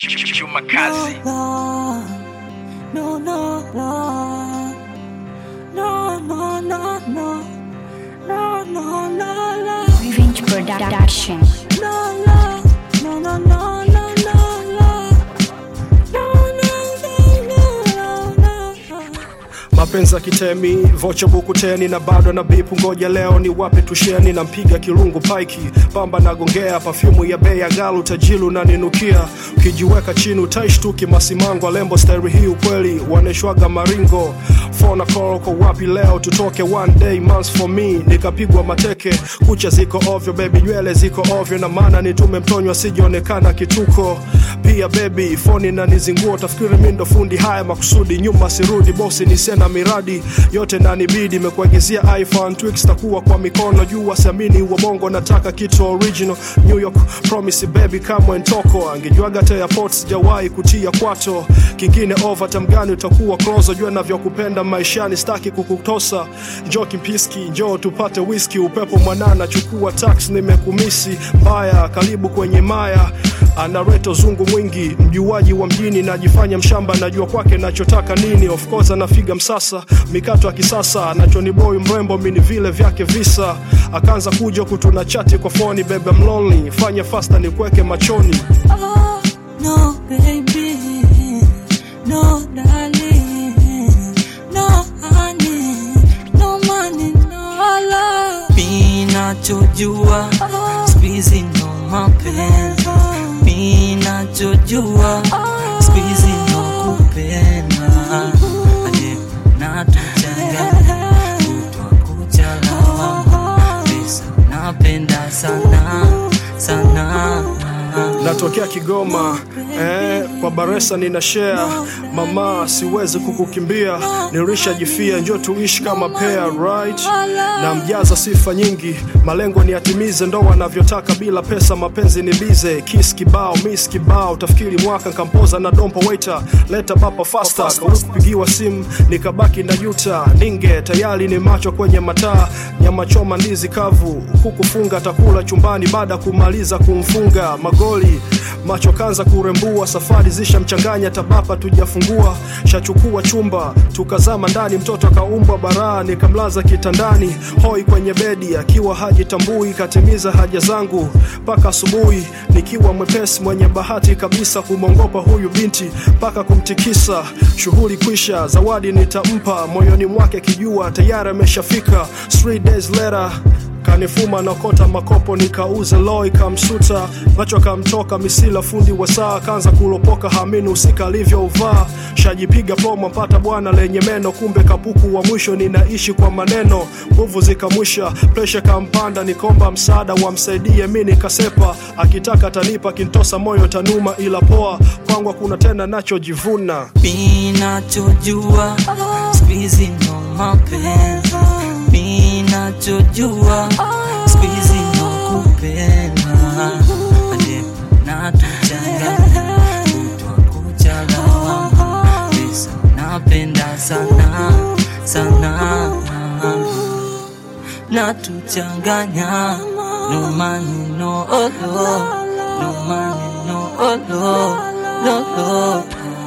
Chuma kazi. No, no, no, no, no, no, no, no, no, no, no, no. Revenge Production. No, no, no, no, no, no, no, no. No, no, no, no, no, no. mapenzi ya kitemi vocha buku teni na bado na bipu ngoja leo ni wapi tusheni na mpiga kirungu paiki pamba nagongea pafyumu ya bei ya galu tajilu na ninukia ukijiweka chini utaishtuki masimango lembo stairi hii ukweli waneshwaga maringo fona koroko wapi leo tutoke one day months for me nikapigwa mateke kucha ziko ovyo bebi nywele ziko ovyo na maana nitume mtonywa sijaonekana kituko pia bebi foni na nizinguo tafikiri mi ndo fundi haya makusudi nyuma sirudi bosi ni sena miradi yote nanibidi imekuagizia iphone twix takuwa kwa mikono juu wasiamini wa mongo nataka kitu original new york promise baby kamwe ntoko angejuaga te airport sijawahi kutia kwato kingine over tamgani utakuwa closer jua navyokupenda maishani staki kukutosa njoo kimpiski njoo tupate whisky upepo mwanana chukua tax nimekumisi mbaya karibu kwenye maya anareto zungu mwingi mjuaji wa mjini najifanya mshamba najua kwake nachotaka nini of course anafiga msasa mikato ya kisasa anachoniboi mrembo mini vile vyake visa akaanza kuja kutuna chati kwa foni bebe mlonli fanya fasta nikweke machoni Oh, no, baby. No, darling. No, honey. No money, no love. minachojua Oh, spizi ndo mapenzi minachojua spizi ndo kupenda aje natuchanga kutwa kuchalawama pesa napenda sana sana natokea Kigoma eh, kwa Baresa nina share mama, siwezi kukukimbia, nilishajifia, njoo tuishi kama pair right, na mjaza sifa nyingi, malengo ni atimize, ndo wanavyotaka bila pesa, mapenzi ni bize, kiss kibao, miss kibao, tafikiri mwaka nkampoza na dompo waiter, leta bapa faster, kawi kupigiwa simu nikabaki na yuta, ninge tayari ni macho kwenye mataa, nyama choma, ndizi kavu, kukufunga takula chumbani baada kumaliza kumfunga magoli macho kanza kurembua safari zishamchanganya tabapa tujafungua shachukua chumba tukazama ndani mtoto akaumbwa baraa nikamlaza kitandani hoi kwenye bedi akiwa hajitambui katimiza haja zangu mpaka asubuhi nikiwa mwepesi mwenye bahati kabisa kumwongopa huyu binti mpaka kumtikisa shughuli kwisha zawadi nitampa moyoni mwake kijua tayari ameshafika Three days later kanifuma nakota makopo nikauze loi kamsuta macho kamtoka misila fundi wa saa kanza kulopoka hamini usika alivyouvaa shajipiga promo mpata bwana lenye meno kumbe kapuku wa mwisho ninaishi kwa maneno nguvu zikamwisha presha kampanda nikomba msaada wamsaidie mi nikasepa akitaka tanipa kintosa moyo tanuma ila poa kwangu kuna tena nachojivuna minachojua spizi ndo mapenzi minachojua spizi ndo kupenda aje natuchanga kutwa kuchalawama pesa napenda sana sana natuchanganya no money no olo no money no olo no olo